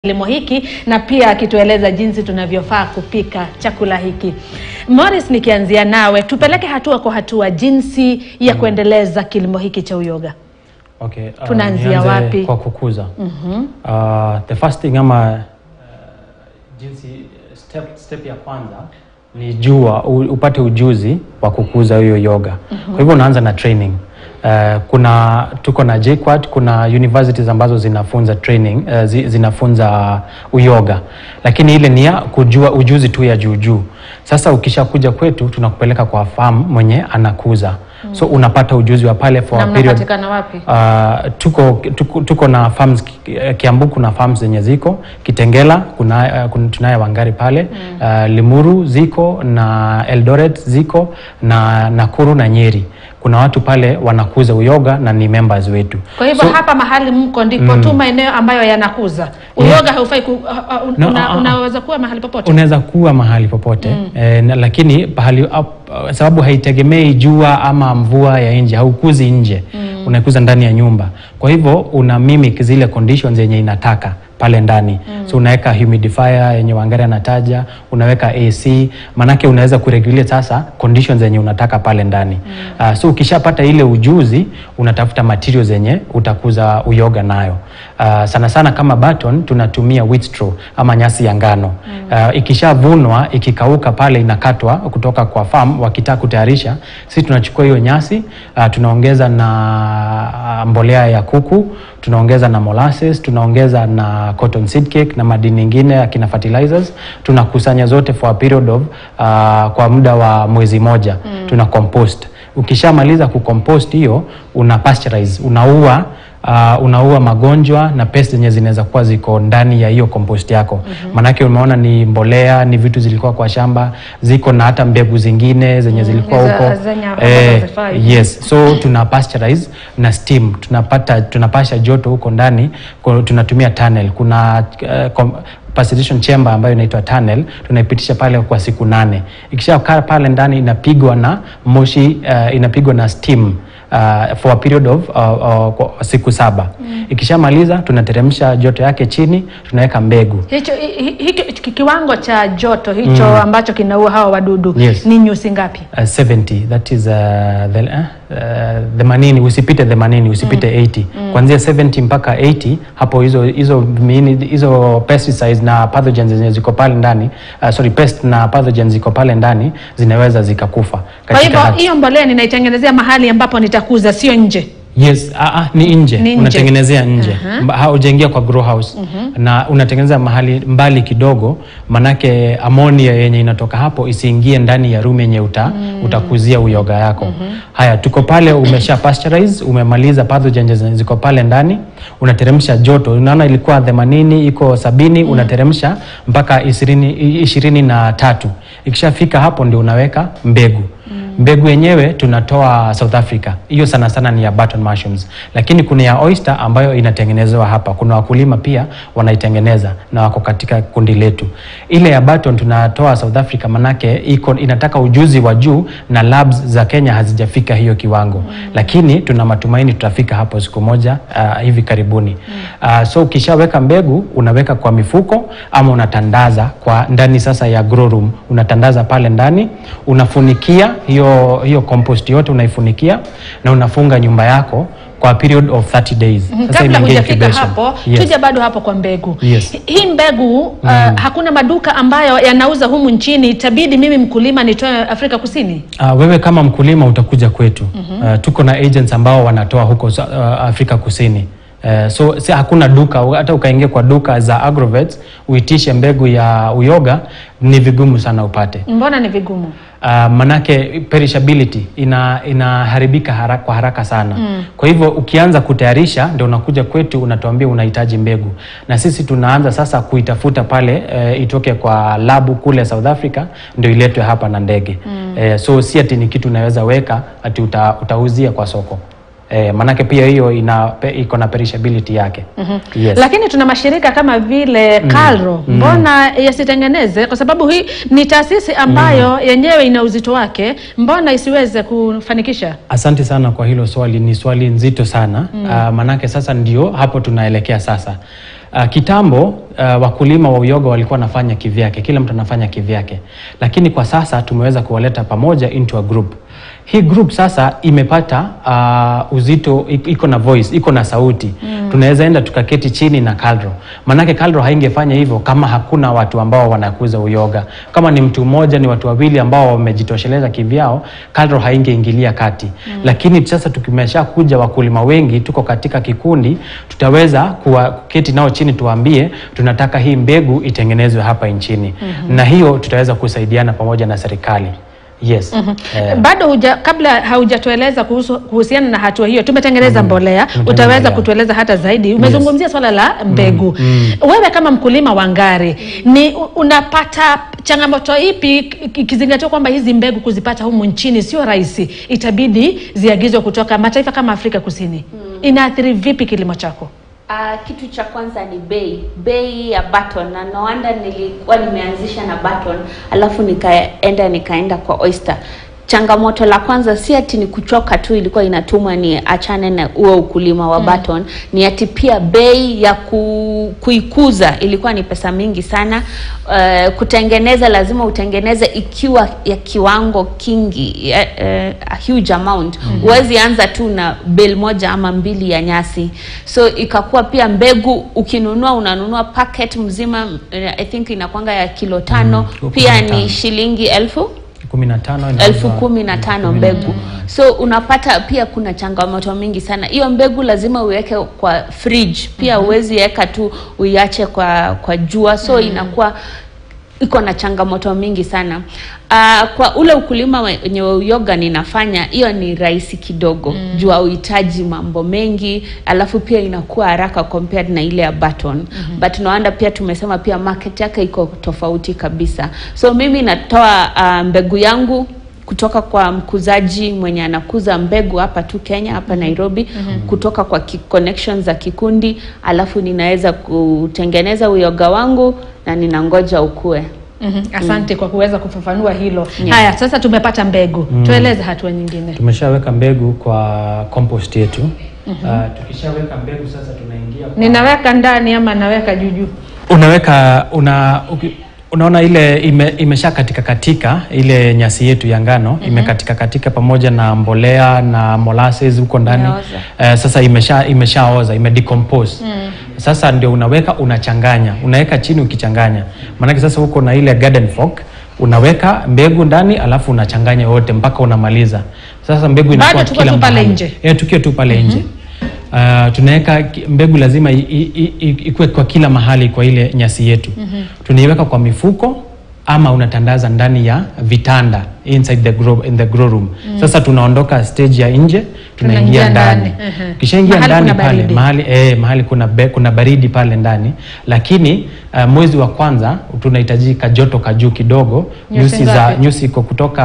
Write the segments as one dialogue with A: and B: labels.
A: kilimo hiki na pia akitueleza jinsi tunavyofaa kupika chakula hiki. Morris, nikianzia nawe, tupeleke hatua kwa hatua jinsi ya kuendeleza kilimo hiki cha uyoga.
B: Okay, uh,
A: Tunaanzia
B: nianze
A: wapi?
B: Kwa kukuza. Uh, the first thing ama uh, jinsi step, step ya kwanza ni jua u, upate ujuzi wa kukuza hiyo yoga. Kwa hivyo unaanza na training. Uh, kuna tuko na JKUAT, kuna universities ambazo zinafunza training uh, zi, zinafunza uyoga, lakini ile ni ya kujua ujuzi tu ya juu juu. Sasa ukishakuja kwetu tunakupeleka kwa farm mwenye anakuza so unapata ujuzi wa pale for
A: Na
B: a period
A: mnapatikana wapi?
B: Uh, tuko, tuko, tuko na farms Ki- Kiambu, kuna farms zenye ziko Kitengela, kuna, uh, kuna tunaye Wangari pale uh, Limuru ziko na Eldoret ziko na Nakuru na Nyeri. Kuna watu pale wanakuza uyoga na ni members wetu.
A: Kwa hivyo
B: So-
A: hapa mahali mko ndipo tu maeneo ambayo yanakuza uyoga. Haufai ku, ha- ha- un-
B: No,
A: una,
B: ah, ah.
A: unaweza kuwa mahali popote.
B: unaweza kuwa mahali popote eh, na, lakini pahali up, uh, sababu haitegemei jua ama mvua ya nje, haukuzi nje unakuza ndani ya nyumba. Kwa hivyo una mimic zile conditions yenye inataka pale ndani so unaweka humidifier yenye Wangari anataja, unaweka AC, manake unaweza kuregulate sasa conditions zenye unataka pale ndani uh, so ukishapata ile ujuzi unatafuta materials zenye utakuza uyoga nayo. Uh, sana sana kama Baton tunatumia wheat straw ama nyasi ya ngano uh, ikishavunwa ikikauka pale inakatwa kutoka kwa farm, wakitaka kutayarisha, sisi tunachukua hiyo nyasi uh, tunaongeza na uh, mbolea ya kuku, tunaongeza na molasses, tunaongeza na cotton seed cake na madini mengine akina fertilizers, tunakusanya zote for a period of uh, kwa muda wa mwezi moja tuna compost. Ukishamaliza kucompost hiyo una pasteurize, unaua uh, unaua magonjwa na pest zenye zinaweza kuwa ziko ndani ya hiyo compost yako. Maanake umeona ni mbolea, ni vitu zilikuwa kwa shamba, ziko na hata mbegu zingine zenye zilikuwa
A: Hizo
B: huko
A: zenye
B: eh,
A: hazifai.
B: yes so tuna pasteurize na steam tunapata tunapasha joto huko ndani kwa- tunatumia tunnel kuna uh, com, pasteurization chamber ambayo inaitwa tunnel tunaipitisha pale kwa siku nane ikishakaa pale ndani inapigwa na moshi uh, inapigwa na steam uh, for a period of uh, uh, kwa siku saba ikishamaliza tunateremsha joto yake chini tunaweka mbegu
A: Hicho hi- hi- hiki ki- kiwango cha joto hicho ambacho kinaua hawa wadudu
B: Yes.
A: ni nyuzi ngapi?
B: uh, 70 that is uh, the, uh, uh, themanini usipite themanini usipite 80 kuanzia 70 mpaka 80 hapo hizo hizo miini hizo pesticides na pathogens zenye ziko pale ndani uh, sorry pest na pathogens ziko pale ndani zinaweza zikakufa
A: Kwa
B: katika
A: hivyo
B: hali-
A: hiyo mbolea ninaitengenezea mahali ambapo nitakuza, sio nje.
B: Yes, ah, ah, ni nje,
A: Ni nje.
B: unatengenezea nje Mba- haujaingia kwa grow house na unatengeneza mahali mbali kidogo, manake amonia yenye inatoka hapo isiingie ndani ya room yenye uta, utakuzia uyoga yako. Haya, tuko pale, umesha pasteurize, umemaliza pathogens zenye ziko pale ndani, unateremsha joto. Unaona ilikuwa 80 iko sabini, unateremsha mpaka ishirini ishirini na tatu. Ikishafika hapo ndio unaweka mbegu mbegu yenyewe tunatoa South Africa, hiyo sana sana ni ya button mushrooms, lakini kuna ya oyster ambayo inatengenezewa hapa. Kuna wakulima pia wanaitengeneza na wako katika kundi letu. Ile ya button tunatoa South Africa, manake iko inataka ujuzi wa juu na labs za Kenya hazijafika hiyo kiwango, lakini tuna matumaini tutafika hapo siku moja uh, hivi karibuni. Uh, so ukishaweka mbegu unaweka kwa mifuko ama unatandaza kwa ndani sasa ya grow room, unatandaza pale ndani, unafunikia hiyo hiyo compost yote unaifunikia na unafunga nyumba yako kwa period of 30 days. Sasa
A: Kabla
B: imeingia
A: hujafika
B: incubation.
A: hapo,
B: Yes.
A: tuje bado hapo kwa mbegu.
B: Yes.
A: Hi- Hii mbegu uh, hakuna maduka ambayo yanauza humu nchini, itabidi mimi mkulima nitoe Afrika Kusini.
B: Uh, wewe kama mkulima utakuja kwetu. Uh, tuko na agents ambao wanatoa huko uh, Afrika Kusini. Uh, so si hakuna duka, hata ukaingia kwa duka za Agrovet uitishe mbegu ya uyoga ni vigumu sana upate.
A: Mbona ni vigumu?
B: Uh, manake perishability ina inaharibika haraka, kwa haraka sana kwa hivyo ukianza kutayarisha ndio unakuja kwetu unatuambia unahitaji mbegu na sisi tunaanza sasa kuitafuta pale eh, itoke kwa labu kule South Africa ndio iletwe hapa na ndege eh, so si ati ni kitu unaweza weka ati uta, utauzia kwa soko eh, manake pia hiyo ina pe, iko na perishability yake yes.
A: Lakini tuna mashirika kama vile Calro, mbona yasitengeneze? Kwa sababu hii ni taasisi ambayo yenyewe ina uzito wake, mbona isiweze kufanikisha?
B: Asante sana kwa hilo swali, ni swali nzito sana mm. Uh, manake sasa ndio hapo tunaelekea sasa. Uh, kitambo uh, wakulima wa uyoga walikuwa wanafanya kivyake, kila mtu anafanya kivyake, lakini kwa sasa tumeweza kuwaleta pamoja into a group. Hii group sasa imepata uh, uzito, i- iko na voice, iko na sauti mm. Tunaweza enda tukaketi chini na KALRO, maanake KALRO haingefanya hivyo kama hakuna watu ambao wanakuza uyoga. Kama ni mtu mmoja, ni watu wawili ambao wamejitosheleza kivyao, KALRO haingeingilia kati mm. Lakini sasa tukimesha kuja wakulima wengi, tuko katika kikundi, tutaweza kuwa, kuketi nao chini, tuwaambie tunataka hii mbegu itengenezwe hapa nchini mm-hmm. Na hiyo tutaweza kusaidiana pamoja na serikali. Yes. Eh,
A: bado huja, kabla haujatueleza kuhusu, kuhusiana na hatua hiyo tumetengeneza mbolea
B: Tumetengeneza
A: utaweza
B: mbolea.
A: kutueleza hata zaidi umezungumzia swala la mbegu wewe kama mkulima wa ngari ni u- unapata changamoto ipi ik- ikizingatiwa kwamba hizi mbegu kuzipata humu nchini sio rahisi itabidi ziagizwe kutoka mataifa kama afrika kusini inaathiri vipi kilimo chako
C: Uh, kitu cha kwanza ni bei bei ya baton na no wonder nilikuwa nimeanzisha na baton alafu nikaenda nikaenda kwa oyster changamoto la kwanza si ati ni kuchoka tu ilikuwa inatumwa ni achane na huo ukulima wa baton ni ati pia bei ya ku, kuikuza ilikuwa ni pesa mingi sana uh, kutengeneza lazima utengeneze ikiwa ya kiwango kingi ya, uh, a huge amount huwezi anza tu na bale moja ama mbili ya nyasi so ikakuwa pia mbegu ukinunua unanunua packet mzima uh, i think inakwanga ya kilo tano
B: Mm,
C: pia
B: kumi na tano.
C: ni shilingi elfu
B: kumi na tano
C: elfu
B: inauzwa-
C: kumi na tano mbegu so unapata pia kuna changamoto mingi sana hiyo mbegu lazima uweke kwa fridge pia huwezi weka tu uiache kwa kwa jua so inakuwa iko na changamoto mingi sana uh, kwa ule ukulima wenye wa uyoga ninafanya hiyo ni rahisi kidogo mm. juu hauhitaji mambo mengi alafu pia inakuwa haraka compared na ile ya baton mm-hmm. but naanda pia tumesema pia market yake iko tofauti kabisa so mimi natoa uh, mbegu yangu kutoka kwa mkuzaji mwenye anakuza mbegu hapa tu Kenya hapa Nairobi mm-hmm. kutoka kwa ki connections za kikundi alafu ninaweza kutengeneza uyoga wangu na ninangoja ukue
A: mm asante kwa kuweza kufafanua hilo
C: Yeah.
A: haya sasa tumepata mbegu tueleze hatua nyingine
B: tumeshaweka mbegu kwa compost yetu uh, tukishaweka mbegu sasa tunaingia kwa...
A: ninaweka ndani ama naweka juujuu
B: unaweka una uki- unaona ile ime, imesha katika katika ile nyasi yetu ya ngano mm-hmm. imekatika katika pamoja na mbolea na molasses huko ndani
C: Imeoza.
B: uh, sasa imesha imeshaoza imedecompose mm. sasa ndio unaweka unachanganya unaweka chini ukichanganya maanake sasa huko na ile garden fork unaweka mbegu ndani alafu unachanganya yote mpaka unamaliza sasa mbegu inakuwa
A: tuko
B: kila
A: tu pale
B: mahali.
A: nje?
B: Eh, tukiwa tu pale nje Uh, tunaweka ki- mbegu lazima i- i- i- ikuwe kwa kila mahali kwa ile nyasi yetu mm-hmm. tunaiweka kwa mifuko ama unatandaza ndani ya vitanda inside the grow, in the grow room mm. sasa tunaondoka stage ya nje tunaingia
A: Tunaingia
B: ndani
A: ndani, mhm.
B: kishaingia
A: Mahali
B: ndani
A: kuna
B: pale
A: baridi.
B: mahali, eh, mahali kuna, be, kuna baridi pale ndani lakini uh, mwezi wa kwanza tunahitajika joto kajuu kidogo
A: Nyuzi
B: nyusi za
A: ngapi?
B: nyusi iko kutoka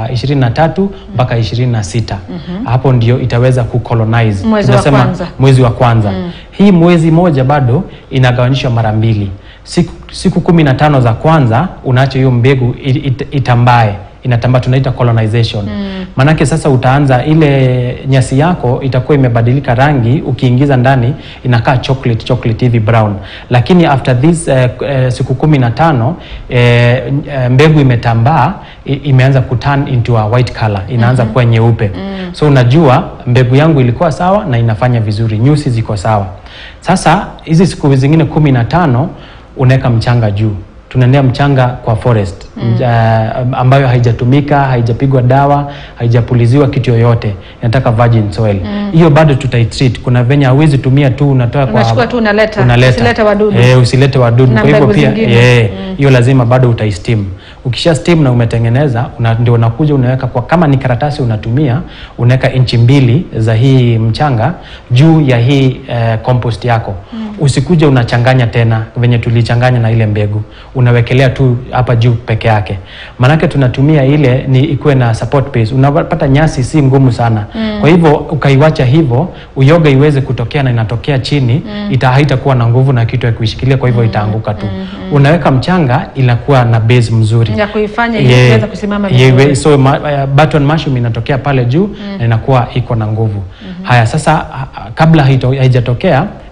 B: 23 mpaka 26 hapo ndio itaweza kucolonize
A: Mwezi wa
B: Tunasema
A: kwanza.
B: mwezi wa kwanza hii mwezi moja bado inagawanyishwa mara mbili siku, siku kumi na tano za kwanza unaacha hiyo mbegu it, it, itambae inatambaa tunaita colonization maanake sasa utaanza ile nyasi yako itakuwa imebadilika rangi ukiingiza ndani inakaa chocolate chocolate hivi brown lakini after this eh, eh, siku kumi na tano eh, eh, mbegu imetambaa i- imeanza kuturn into a white color inaanza kuwa nyeupe so unajua mbegu yangu ilikuwa sawa na inafanya vizuri nyusi ziko sawa sasa hizi siku zingine kumi na tano unaweka mchanga juu tunaendea mchanga kwa forest mm. uh, ambayo haijatumika haijapigwa dawa haijapuliziwa kitu yoyote inataka virgin soil hiyo bado tutaitreat kuna venye hauwezi tumia tu unatoa kwa
A: Unachukua tu unaleta, usilete wadudu.
B: eh, usilete wadudu
A: Na
B: kwa hivyo
A: mbegu
B: pia
A: zingine.
B: eh, hiyo lazima bado utaistim ukisha steam na umetengeneza una, ndio unakuja unaweka kwa kama ni karatasi unatumia unaweka inchi mbili za hii mchanga juu ya hii eh, compost yako mm. usikuje unachanganya tena venye tulichanganya na ile mbegu unawekelea tu hapa juu peke yake maanake tunatumia ile ni ikuwe na support base unapata nyasi si ngumu sana mm. kwa hivyo ukaiwacha hivyo uyoga iweze kutokea na inatokea chini mm. ita haitakuwa na nguvu na kitu ya kuishikilia kwa hivyo itaanguka tu unaweka mchanga inakuwa na base mzuri
A: ya kuifanya ili
B: Yeah.
A: iweze kusimama
B: Yeah,
A: vizuri.
B: we- so ma, uh, button mushroom inatokea pale juu na inakuwa iko na nguvu haya sasa ha- ha- kabla haito- haijatokea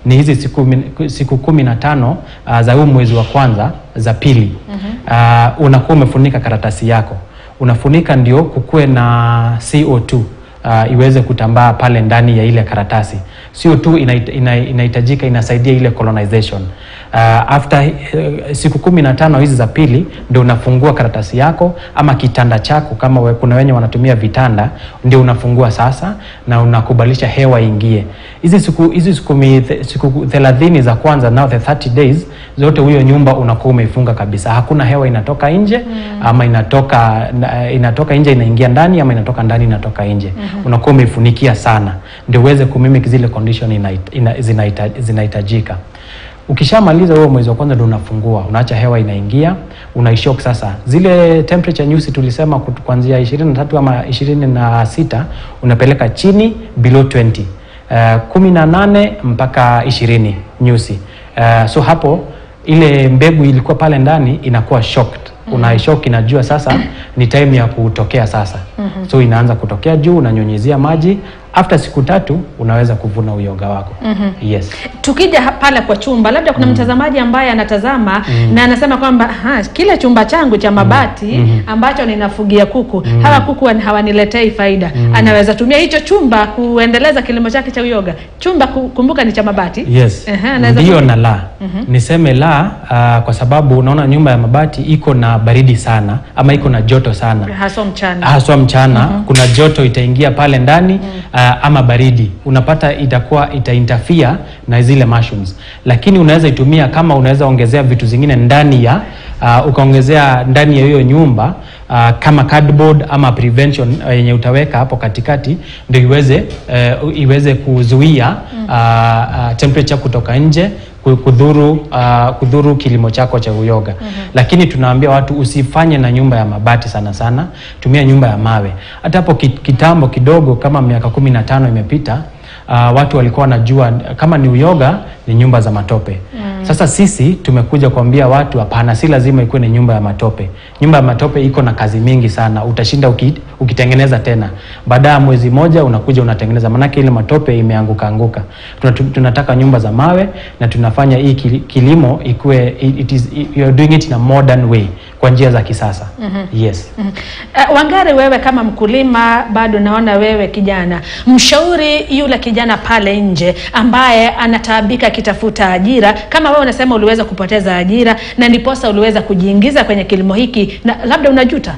B: ni hizi siku, min- siku kumi na tano uh, za huu mwezi wa kwanza za pili uh, unakuwa umefunika karatasi yako unafunika ndio kukuwe na CO2 uh, iweze kutambaa pale ndani ya ile karatasi. CO2 inahit- ina- inahitajika, inasaidia ile colonization. Uh, after uh, siku kumi na tano hizi za pili ndio unafungua karatasi yako ama kitanda chako, kama we, kuna wenye wanatumia vitanda, ndio unafungua sasa na unakubalisha hewa ingie. Hizi siku hizi siku, mi- th- siku 30 za kwanza, now the 30 days zote, huyo nyumba unakuwa umeifunga kabisa, hakuna hewa inatoka nje ama inatoka na- inatoka nje inaingia ndani ama inatoka ndani inatoka nje unakuwa umeifunikia sana ndio uweze kumimik zile condition inahit- ina- zinahita- zinahitajika ukishamaliza huo mwezi wa kwanza ndio unafungua unaacha hewa inaingia unaishok sasa zile temperature nyusi tulisema kut- kuanzia 23 ama 26 unapeleka chini below 20 uh, kumi na nane mpaka ishirini nyusi uh, so hapo ile mbegu ilikuwa pale ndani inakuwa shocked unaishock inajua sasa ni time ya kutokea sasa so inaanza kutokea juu unanyunyizia maji after siku tatu unaweza kuvuna uyoga wako yes
A: tukija ha- pale kwa chumba labda kuna mtazamaji ambaye anatazama na anasema kwamba "Ha, kile chumba changu cha mabati ambacho ninafugia kuku hawa kuku wan- hawaniletei faida anaweza tumia hicho chumba kuendeleza kilimo chake cha uyoga chumba ku- kumbuka ni cha mabati
B: yes
A: Ehe, anaweza
B: ndio
A: tumia-
B: na la niseme la uh, kwa sababu unaona nyumba ya mabati iko na baridi sana ama iko na joto sana
A: haswa mchana
B: haswa mchana kuna joto itaingia pale ndani uh, ama baridi unapata itakuwa itainterfere na zile mushrooms lakini unaweza itumia kama unaweza ongezea vitu zingine ndani ya uh, ukaongezea ndani ya hiyo nyumba uh, kama cardboard ama prevention uh, yenye utaweka hapo katikati ndio iweze uh, iweze kuzuia uh, uh, temperature kutoka nje ku- kudhuru uh, kudhuru kilimo chako cha uyoga lakini tunaambia watu usifanye na nyumba ya mabati sana sana tumia nyumba ya mawe hata hapo ki- kitambo kidogo kama miaka kumi na tano imepita uh, watu walikuwa wanajua kama ni uyoga ni nyumba za matope sasa sisi tumekuja kuambia watu hapana si lazima ikuwe ni nyumba ya matope nyumba ya matope iko na kazi mingi sana utashinda uki, ukitengeneza tena baada ya mwezi moja unakuja unatengeneza manake ile matope imeanguka anguka Tunatu- tunataka nyumba za mawe na tunafanya hii kili- kilimo ikuwe it it is, you are doing it in a modern way kwa njia za kisasa yes
A: Uh, Wangari, wewe kama mkulima bado naona wewe kijana, mshauri yule kijana pale nje ambaye anataabika akitafuta ajira, kama wewe unasema uliweza kupoteza ajira na ndiposa uliweza kujiingiza kwenye kilimo hiki, na labda unajuta.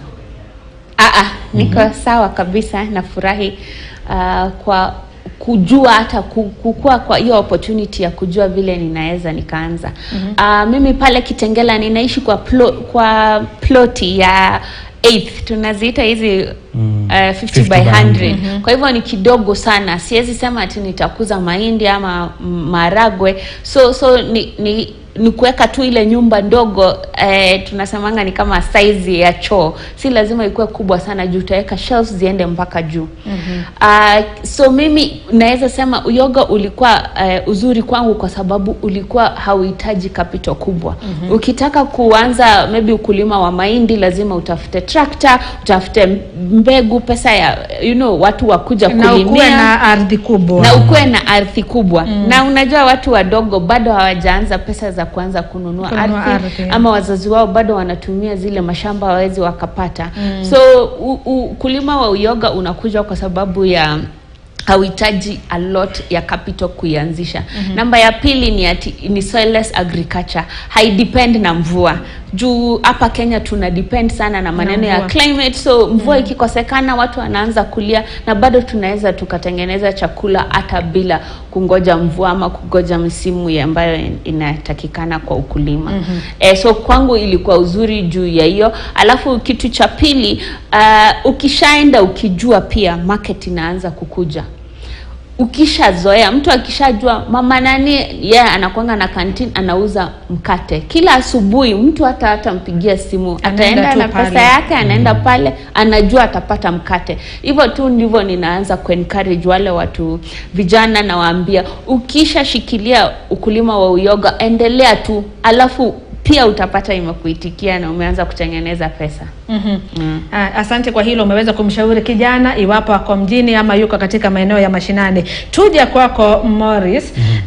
C: Aa, niko sawa kabisa nafurahi uh, kwa kujua hata ku- kukua kwa hiyo opportunity ya kujua vile ninaweza nikaanza uh, mimi pale Kitengela ninaishi kwa plo, kwa ploti ya eighth tunaziita hizi
B: Mm.
C: uh, 50
B: 50
C: by
B: by
C: 100 kwa hivyo ni kidogo sana siwezi sema ati nitakuza mahindi ama mm, maharagwe so so ni, ni ni kuweka tu ile nyumba ndogo eh, tunasemanga ni kama size ya choo si lazima ikuwe kubwa sana juu utaweka shelves ziende mpaka juu mm-hmm. uh, so mimi naweza sema uyoga ulikuwa uh, uzuri kwangu kwa sababu ulikuwa hauhitaji capital kubwa mm-hmm. ukitaka kuanza maybe ukulima wa mahindi lazima utafute tractor utafute mbegu pesa ya you know watu wakuja
A: Na ukuwe
C: kulimia
A: na ardhi kubwa.
C: na ukuwe na ardhi kubwa mm. na unajua watu wadogo bado hawajaanza pesa za kuanza kununua,
A: Kununua
C: ardhi,
A: ardhi.
C: ama wazazi wao bado wanatumia zile mashamba hawawezi wakapata mm. so u- u- ukulima wa uyoga unakuja kwa sababu ya hauhitaji a lot ya capital kuianzisha mm-hmm. namba ya pili ni ati, ni soilless agriculture haidepend na mvua juu hapa kenya tuna depend sana na maneno ya
A: mvua.
C: climate so mvua ikikosekana watu wanaanza kulia na bado tunaweza tukatengeneza chakula hata bila kungoja mvua ama kungoja msimu ya ambayo in- inatakikana kwa ukulima mm-hmm. eh, so kwangu ilikuwa uzuri juu ya hiyo alafu kitu cha pili uh, ukishaenda ukijua pia market inaanza kukuja ukishazoea mtu akishajua mama nani yeye yeah, anakwanga na kantin anauza mkate kila asubuhi mtu hata hatampigia simu
A: Anaenda
C: ataenda
A: tu
C: na
A: pale.
C: pesa yake anaenda pale anajua atapata mkate hivyo tu ndivyo ninaanza kuencourage wale watu vijana nawaambia ukishashikilia ukulima wa uyoga endelea tu alafu pia utapata imekuitikia na umeanza kutengeneza pesa
A: Mhm. Ah, Asante kwa hilo, umeweza kumshauri kijana iwapo ako mjini ama yuko katika maeneo ya mashinani. Tuje kwako Morris. Ah,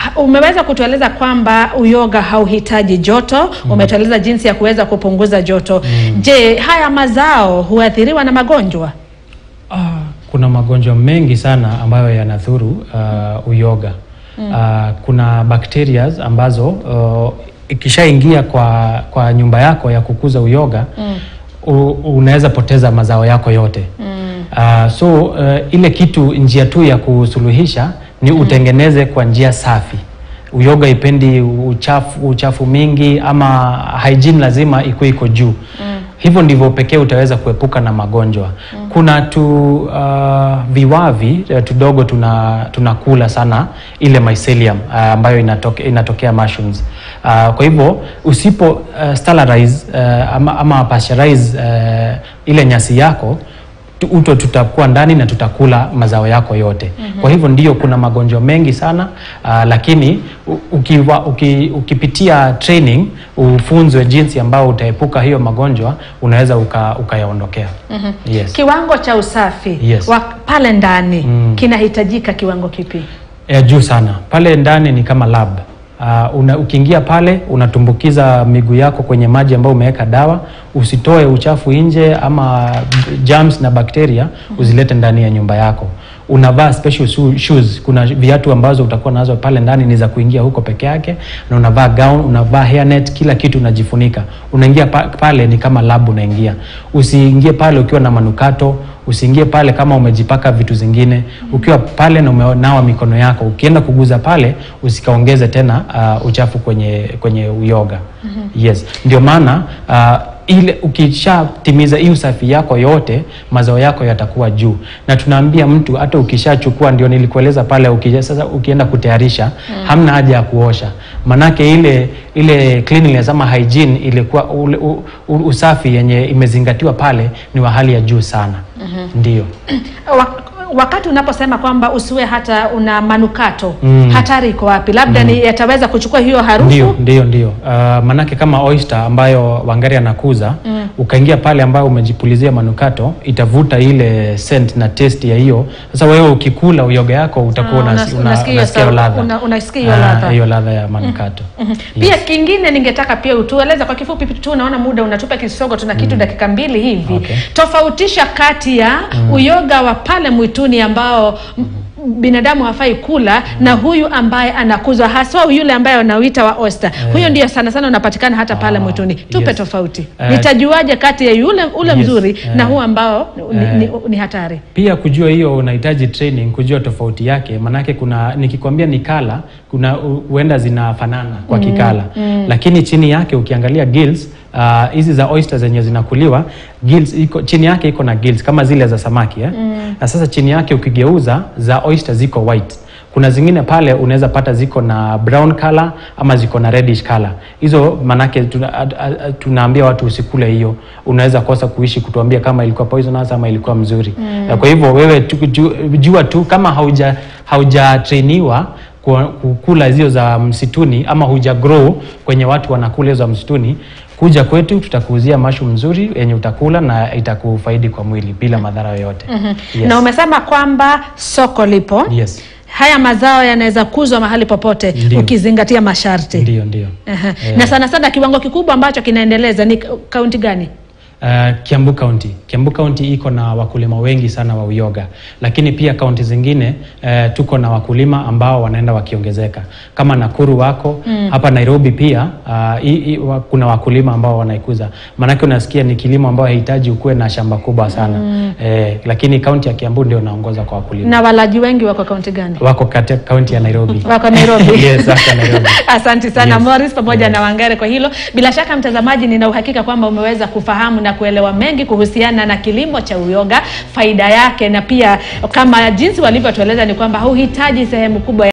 A: umeweza kutueleza kwamba uyoga hauhitaji joto umetueleza jinsi ya kuweza kupunguza joto je haya mazao huathiriwa na magonjwa
B: Ah, kuna magonjwa mengi sana ambayo yanadhuru uh, uyoga mm. uh, kuna bacteria ambazo uh, ikishaingia kwa, kwa nyumba yako ya kukuza uyoga mm. unaweza poteza mazao yako yote mm. uh, so uh, ile kitu njia tu ya kusuluhisha ni utengeneze kwa njia safi uyoga ipendi uchafu, uchafu mingi ama hygiene lazima ikuwe iko juu mm. hivyo ndivyo pekee utaweza kuepuka na magonjwa mm. kuna tu uh, viwavi uh, tudogo tuna tunakula sana ile mycelium uh, ambayo inatoke, inatokea mushrooms uh, kwa hivyo usipo uh, sterilize uh, ama, ama pasteurize uh, ile nyasi yako tu- uto tutakuwa ndani na tutakula mazao yako yote mm-hmm. kwa hivyo ndio kuna magonjwa mengi sana uh, lakini u- ukiwa, uki, ukipitia training ufunzwe jinsi ambao utaepuka hiyo magonjwa unaweza uka- ukayaondokea mm-hmm. yes.
A: kiwango cha usafi
B: Yes.
A: wa pale ndani kinahitajika kiwango kipi
B: ya juu sana pale ndani ni kama lab Uh, una, ukiingia pale unatumbukiza miguu yako kwenye maji ambayo umeweka dawa usitoe uchafu nje ama germs na bakteria uzilete ndani ya nyumba yako unavaa special shoe- shoes kuna viatu ambazo utakuwa nazo pale ndani ni za kuingia huko peke yake na unavaa gown unavaa hairnet kila kitu unajifunika unaingia pa, pale ni kama lab unaingia usiingie pale ukiwa na manukato usiingie pale kama umejipaka vitu zingine ukiwa pale na umenawa mikono yako ukienda kuguza pale usikaongeze tena uh, uchafu kwenye kwenye uyoga yes ndio maana uh, ile ukishatimiza hii usafi yako yote mazao yako yatakuwa juu na tunaambia mtu hata ukishachukua ndio nilikueleza pale ukija, sasa ukienda kutayarisha hamna haja ya kuosha manake ile ile cleanliness ama hygiene ilikuwa ule, u, u, usafi yenye imezingatiwa pale ni wa hali ya juu sana ndio
A: Wa- wakati unaposema kwamba usiwe hata una manukato
B: Mm.
A: hatari iko wapi labda ni yataweza kuchukua hiyo harufu
B: Ndio, ndio, ndio. Uh, manake kama oyster ambayo Wangari anakuza mm. ukaingia pale ambayo umejipulizia manukato itavuta ile scent na taste ya hiyo. Sasa wewe ukikula uyoga yako utakuwa
A: Ah,
B: una,
A: unas-
B: una,
A: unasikia hiyo
B: unasikia
A: sau-
B: ladha.
A: una- unasikia hiyo
B: Ah,
A: ladha.
B: hiyo ladha ya manukato.
A: pia kingine ningetaka pia utueleze kwa kifupi tu unaona muda unatupa kisogo tuna kitu dakika mbili hivi
B: Okay.
A: tofautisha kati ya uyoga wa pale mwituni ambao m- binadamu hafai kula na huyu ambaye anakuzwa haswa yule ambaye wanauita wa oyster huyo ndio sana sana unapatikana hata pale
B: Ah,
A: mwituni tupe
B: yes.
A: tofauti
B: Eh,
A: nitajuaje kati ya yule ule
B: yes,
A: mzuri
B: eh,
A: na huu ambao ni,
B: eh.
A: ni, ni hatari
B: Pia kujua hiyo unahitaji training kujua tofauti yake, manake kuna nikikwambia ni kala, kuna hu- huenda zinafanana kwa kikala lakini chini yake ukiangalia gills ah, hizi za oyster zenye zinakuliwa gills iko chini yake iko na gills kama zile za samaki eh? na sasa chini yake ukigeuza za oyster ziko white kuna zingine pale unaweza pata ziko na brown color ama ziko na reddish color hizo manake tuna, a, a, a, tunaambia watu usikule hiyo unaweza kosa kuishi kutuambia kama ilikuwa poisonous ama ilikuwa mzuri mm. kwa hivyo wewe tu, ju, jua tu kama hauja haujatrainiwa ku- kukula hizo za msituni ama huja grow kwenye watu wanakula hizo za msituni kuja kwetu tutakuuzia mashu mzuri yenye utakula na itakufaidi kwa mwili bila madhara yoyote yes.
A: na umesema kwamba soko lipo
B: yes.
A: haya mazao yanaweza kuzwa mahali popote
B: Ndio.
A: ukizingatia masharti
B: ndio ndio
A: Aha.
B: Eh.
A: na sana sana kiwango kikubwa ambacho kinaendeleza ni kaunti gani
B: Uh, Kiambu County. Kiambu County iko na wakulima wengi sana wa uyoga, lakini pia kaunti zingine uh, tuko na wakulima ambao wanaenda wakiongezeka kama Nakuru wako mm. hapa Nairobi pia uh, i, i, wa, kuna wakulima ambao wanaikuza, maanake unasikia ni kilimo ambao haihitaji ukuwe na shamba kubwa sana mm. eh, lakini kaunti ya Kiambu ndio inaongoza kwa wakulima
A: na walaji wengi wako kaunti gani
B: wako katika kaunti ya Nairobi.
A: wako Nairobi
B: Yes, wako Nairobi.
A: Asante sana
B: Yes.
A: Morris pamoja na Wangare kwa hilo. Bila shaka mtazamaji, nina uhakika kwamba umeweza kufahamu na kuelewa mengi kuhusiana na kilimo cha uyoga, faida yake, na pia kama jinsi walivyotueleza ni kwamba hauhitaji sehemu kubwa ya